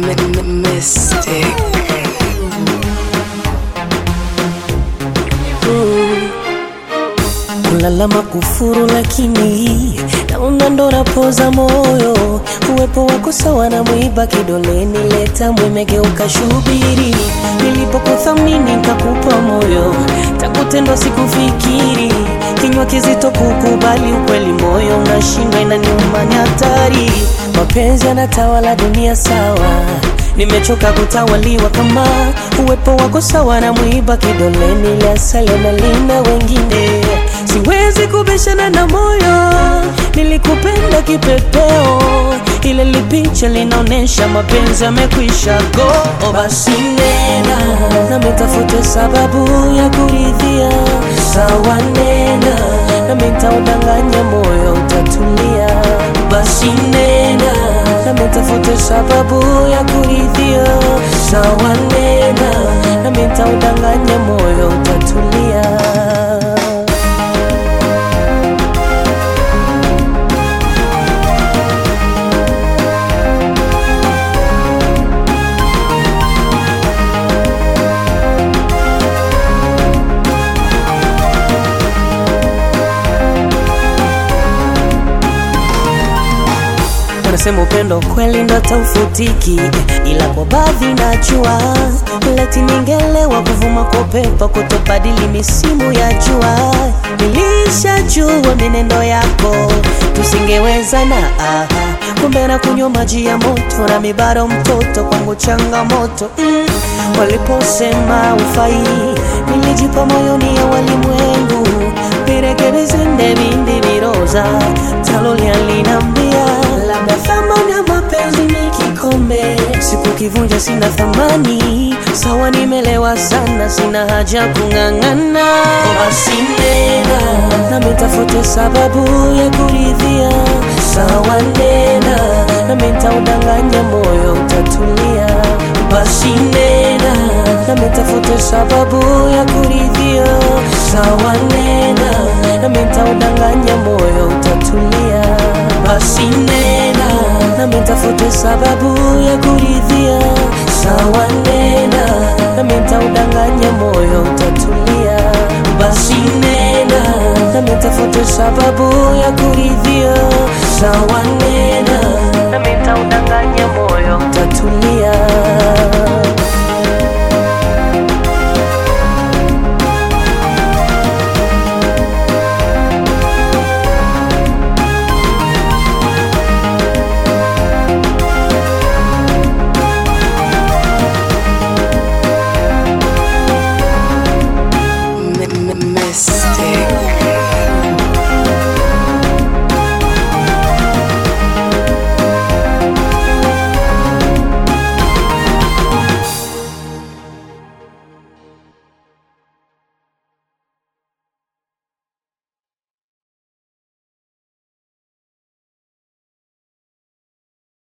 Mystic. Kulalama kufuru lakini naona ndo napoza moyo. Uwepo wako sawa na mwiba kidoleni, leta mwimegeuka shubiri. Nilipokuthamini nikakupa moyo, takutendwa sikufikiri. Kinywa kizito kukubali ukweli, moyo unashindwa, inaniuma, ni hatari. Mapenzi yanatawala dunia sawa Nimechoka kutawaliwa kama uwepo wako sawa na mwiba kidoleni, la asali na lina wengine. Siwezi kubishana na moyo, nilikupenda kipepeo, ile lipicha linaonyesha mapenzi yamekwisha go. O, basi nena na mitafute sababu ya kuridhia, sawa nena na mitaudanganya moyo utatulia. Basi nena na mitafute sababu ya kuridhia, sawa nena na mitaudanganya moyo utatulia. Wanasema upendo kweli ndo taufutiki, ila kwa baadhi najua leti ningelewa kuvuma kwa upepo kutobadili misimu ya jua. Nilishajua minendo yako tusingewezana, aha. kumbe na kunywa maji ya moto na mibaro mtoto kwangu changamoto mm. Waliposema ufai, nilijipa moyoni ya walimwengu virekebizende vindi viroza talolia linambia labda thamani ya mapenzi ni kikombe, siku kivunja sina thamani. Sawa, nimelewa sana, sina haja kung'ang'ana. Basi nena na mitafute sababu ya kuridhia, sawa nena na mitaudanganya moyo utatulia. Basi nena na mitafute sababu ya kuridhia, sawa nena na mitaudanganya moyo utatulia. Basi nena na mitafute sababu ya kuridhia, sawa nena na mitaudanganya moyo utatulia. Basi nena na mitafute sababu ya kuridhia, sawa nena